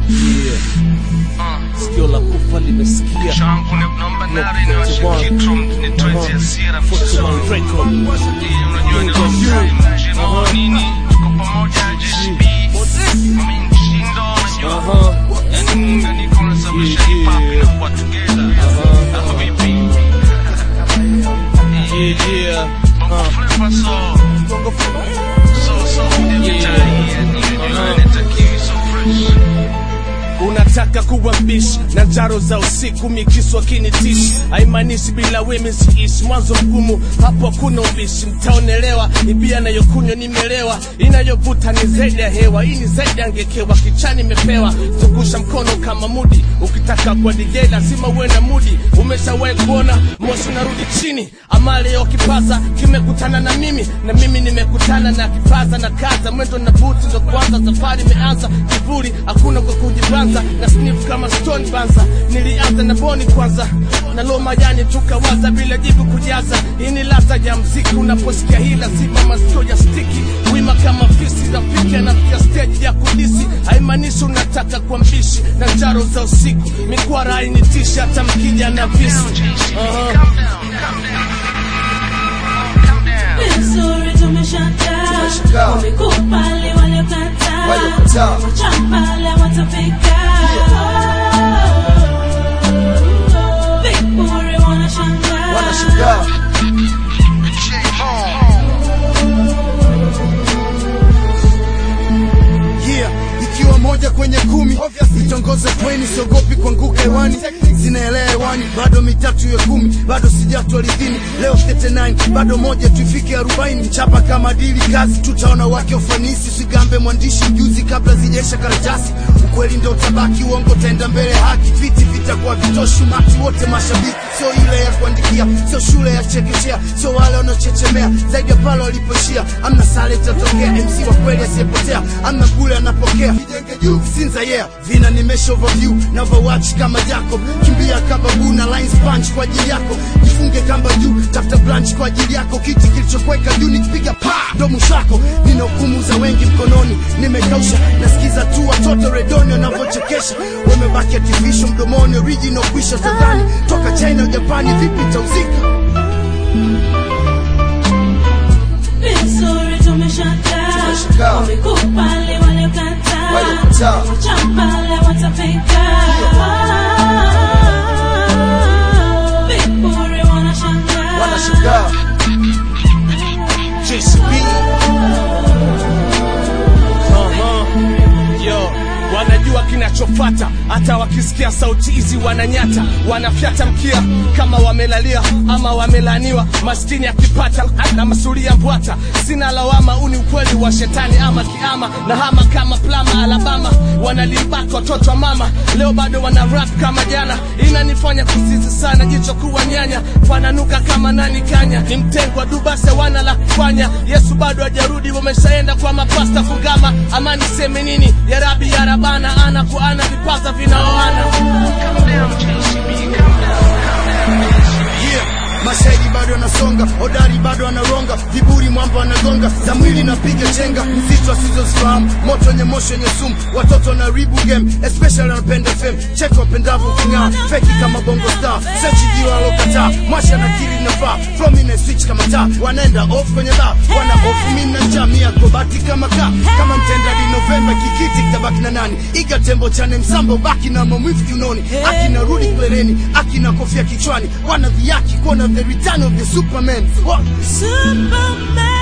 sikio la kufa limesikia changu ni namba nane niwashe kitro nitoe hasira Football record. unajua ni long time jino nini tuko pamoja JCB mimi mshindo unajua Aha. yani munga niko nasababisha hip hop inakuwa together hapo vipi Yeah, yeah. bongo flavor so Bongo flava. so so every time yani unajua inatakiwa so fresh unataka kuwa mbishi na njaro za usiku mikiswa kinitishi haimaanishi bila wemi siishi mwanzo mgumu hapo hakuna ubishi mtaonelewa ibia nayokunywa nimelewa inayovuta ni zaidi ya hewa hii ni zaidi ya ngekewa kichani imepewa zungusha mkono kama mudi ukitaka kwa dj lazima uwe na mudi umeshawahi kuona moshi unarudi chini ama leo kipaza kimekutana na mimi na mimi nimekutana na kipaza na kaza mwendo na buti ndo kwanza safari imeanza kivuli hakuna kwa kujibanza na snip kama stone banza nilianza na boni kwanza na loma yani tukawaza bila jibu kujaza hii ni ladha ya mziki unaposikia hii lazima masikio ya stiki wima kama fisi rafiki anafikia stage ya kudisi haimaanishi unataka kwa mbishi na njaro za usiku mikwara hainitishi hata mkija na visi uh-huh. calm down calm down calm down Vizuri tumeshangaa, wamekubali waliokataa, wachambale watafika. Vipuri wanashangaa, yeah ikiwa moja kwenye kumi itongoze kweni siogopi kuanguka hewani zinaelea hewani bado mitatu ya kumi bado sijatwa ridhini leo 39 bado moja tuifike 40 chapa kama dili kazi tutaona wake ufanisi usigambe mwandishi juzi kabla zijaisha karatasi ukweli ndo utabaki uongo taenda mbele haki viti vitakuwa vitoshi umati wote mashabiki sio ile ya kuandikia sio shule ya chekechea sio wale wanaochechemea zaidi ya pale walipoishia amna sale itatokea mc wa kweli asiyepotea amna bule anapokea Vijenge juu sinza yeah vina nimesha overview na overwatch kama jacob kimbia kababu na lines punch kwa ajili yako jifunge kamba juu tafuta branch kwa ajili yako kiti kilichokweka juu nikipiga pa ndo mshako nina hukumu za wengi mkononi nimekausha nasikiza tu watoto redoni wanavyochekesha wamebaki artificial mdomoni original kwisha tadhani toka china japani vipi tauzika vizuri tumeshangaa, wamekubali waliokataa, wachambale watafika. Vipuri wanashangaa, JCB. Uh-huh. Yo, wanajua kinachofata hata wakisikia sauti hizi wananyata wanafyata mkia kama wamelalia ama wamelaniwa maskini akipata na masuria mbwata sina lawama uni ukweli wa shetani ama kiama na hama kama plama alabama wanalimbaka watoto wa mama leo bado wana rap kama jana inanifanya kusizi sana jicho kuwa nyanya pananuka kama nani kanya ni mtengwa dubase wana la kufanya yesu bado hajarudi wameshaenda kwa mapasta fungama ama niseme nini ya rabi ya rabana ana kwa ana vipaza vinaoana calm down JCB calm down yeah. mashahidi bado anasonga hodari bado anaronga viburi mwamba anagonga za mwili napiga chenga mzito asizozifahamu moto wenye moshi wenye sumu watoto na ribu game especially wanapenda fem cheki wapendavyo kung'aa feki kama bongo star sechi jio alokataa mwasha na kili nafaa promine switch kama taa wanaenda off kwenye bar wana off mimi na njaa mia kobati kama kaa kama mtenda di novemba kikiti kitabaki na nani iga tembo chane msamba ubaki na maumivu kiunoni akina rudi klereni akina kofia kichwani wana viaki kuona the return of the superman Wa- Superman.